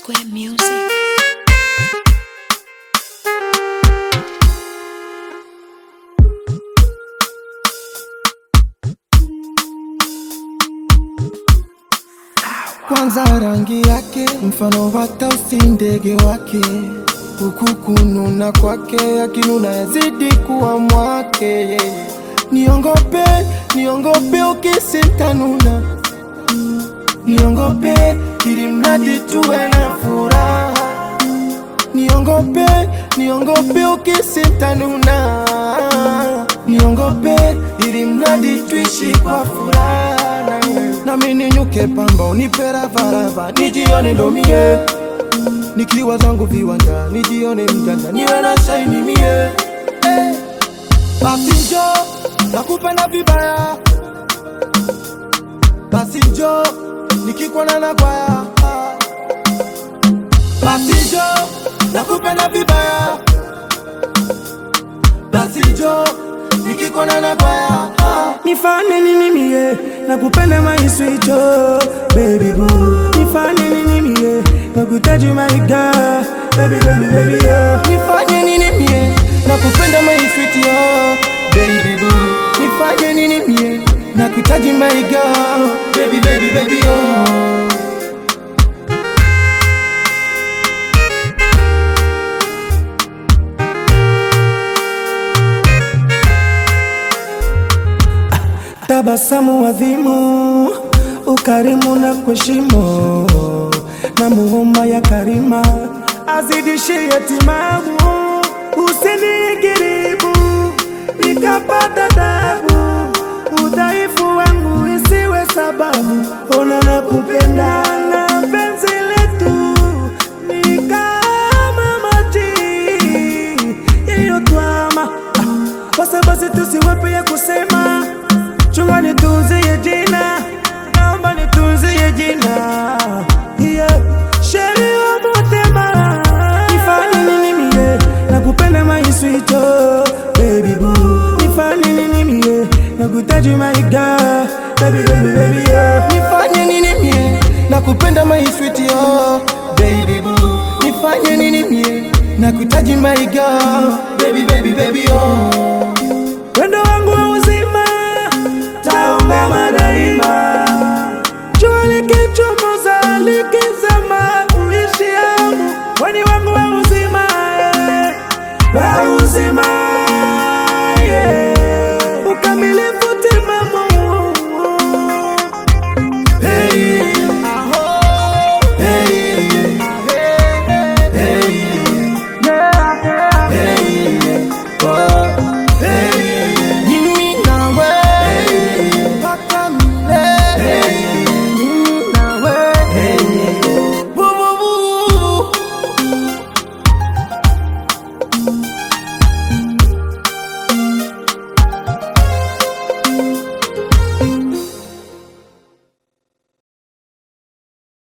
Square Music. Kwanza rangi yake mfano wa tausi, ndege wake huku kununa kwake, akinuna yazidi kuwa mwake yeye. Niongope, niongope ukisintanuna, niongope ili mradi tuwe na furaha, niongope, niongope ukisintanuna, niongope ili mradi tuishi kwa furaha nami ninyuke pamba unipe ravarava nijione ndomie nikiwa zangu viwanja nijione mjanja niwe na shaini mie eh. Basi njo nakupenda vibaya, basi njo nikikwana na kwaya, basi njo nakupenda vibaya, basi njo nikikwana na kwaya Nifanye nini mie nakupenda my sweet oh, baby boo Nifanye nini mie nakuhitaji my girl baby baby baby oh. Nifanye nini mie nakupenda my sweet yo baby boo Nifanye nini mie nakuhitaji my girl baby baby baby oh Tabasamu adhimu, ukarimu na kuheshimu, na muhuma ya karima azidishie timamu, usinigiribu nikapata tabu, udhaifu wangu isiwe sababu, ona na kupenda na penzi letu ni kama maji iliyotwama, basi basi tusiwepe ya kusema chunga nitunzie jina, naomba nitunzie jina yeah. Sheri wa motema, nifanye nini mie nakupenda my sweet oh, baby boo. Nifanye nini mie nakuhitaji my girl, baby baby baby yeah. Nifanye nini mie nakupenda my sweet yo baby boo Nifanye nini mie nakuhitaji my girl baby baby baby oh